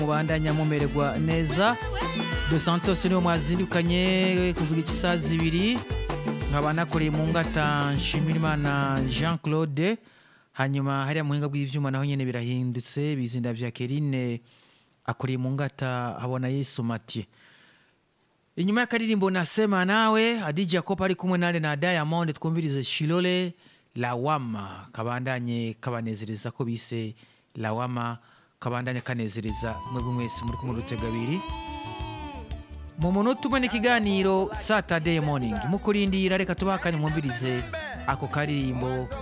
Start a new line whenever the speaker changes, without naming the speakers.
mubandanya mumererwa neza de santos niwe mwazindukanye kuvuga isaha zibiri nkaba nakoreye mu ngata nshimirimana jean claude hanyuma hariya muhinga bw'ivyuma naho nyene birahindutse bizinda vya kerine akoreye mu ngata habona yesu mathieu inyuma y'akaririmbo nasema nawe adi jacob ari kumwe nale na diamond twumvirize shilole lawama kabandanye kabanezereza ko bise lawama kabandanye kanezereza mwebwe mwese muri kumwe rutega abiri mu munota umwe n'ikiganiro saturday morning mukurindira reka tubakanye mwumvirize ako karirimbo